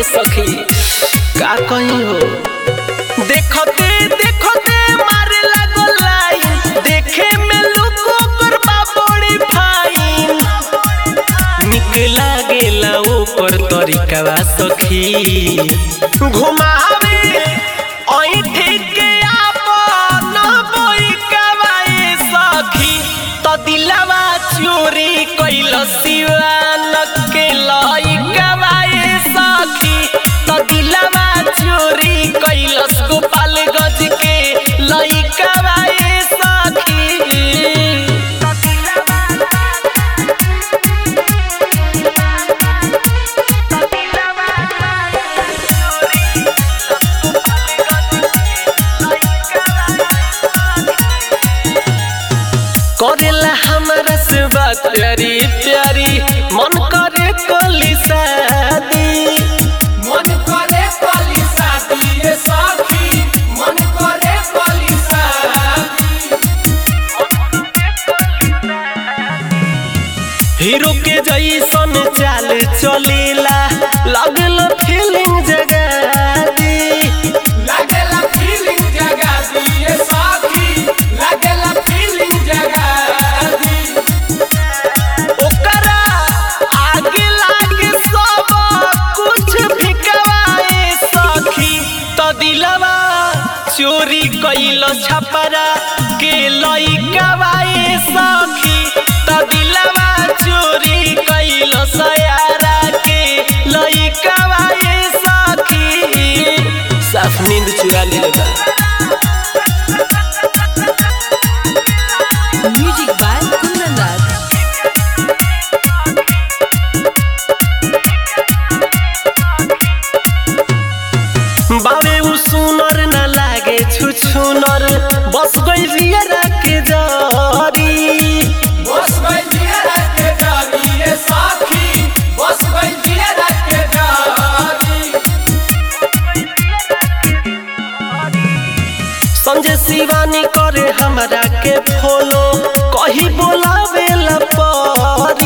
ए सखी का कहीं हो देखते देखते मारे लागो लाइन देखे में लुको करबा बड़ी फाइन निक लागेला ओकर तरीकावा सखी घुमावे ऐठे के आपन बोइकावा ए सखी त दिलवा चोरी कैल सिवान के लइकावा ए सखी त दिलवा चोरी कैलस गोपाल गज के लइकावा ए सखी करेला हमारा से बात प्यारी प्यारी मन करे कोली शादी मन करे कली शादी रे सखी मन करे कली शादी हीरो के जैसन चाल चलेला लगल फीलिंग जगा दी लागेला फीलिंग जगा दी रे सखी लागेला फीलिंग जगा दी ओकरा आगे लागे सब कुछ फिकवाए सखी त दिलवा चोरी कैल छपरा के लइकवाए सखी त दिलवा चोरी कैल सयारा के लइकवाए सखी साफ नींद चुरा लेगा Music by Kundan Das. बावे उ सुनर न लागे छुछुनर बस गइल रियरा के जरी बस गई जिया के जारी रे सखी बस गई जिया के जारी संजय शिवानी करे हमरा के फॉलो कही बोलावे ला परी